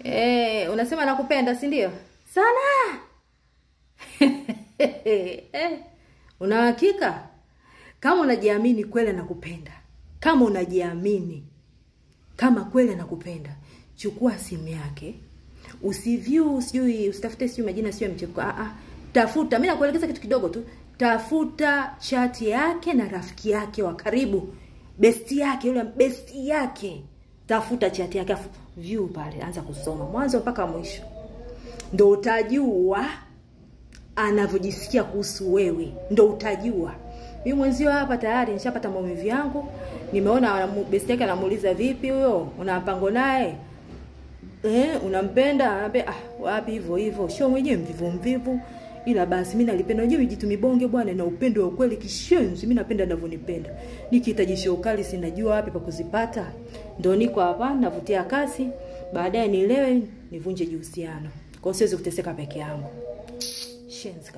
Eh, unasema nakupenda, si ndio? Sana. eh, una hakika? Kama unajiamini kweli nakupenda. Kama unajiamini kama kweli anakupenda, chukua simu yake, usiview, sijui usitafute, sijui majina, sijui mchepuko. Ah, ah, tafuta. Mimi nakuelekeza kitu kidogo tu, tafuta chati yake na rafiki yake wa karibu, besti yake, yule besti yake, tafuta chati yake, afu view pale, anza kusoma mwanzo mpaka mwisho, ndo utajua anavyojisikia kuhusu wewe, ndo utajua. Mimi mwenzio hapa tayari nishapata maumivu yangu, nimeona anamu- besti yake anamuuliza vipi huyo, una mpango naye eh, unampenda? Anambia ah, wapi hivyo hivyo, sio mwenyewe mvivu mvivu, ila basi mimi nalipenda. Unajua mijitu mibonge bwana, na upendo wa ukweli kishenzi. Mimi napenda ninavyonipenda, nikihitaji show kali sinajua wapi pa kuzipata, ndo niko hapa navutia kasi, baadaye nielewe nivunje uhusiano. Kwa hiyo siwezi kuteseka peke yangu, shenzi kabisa.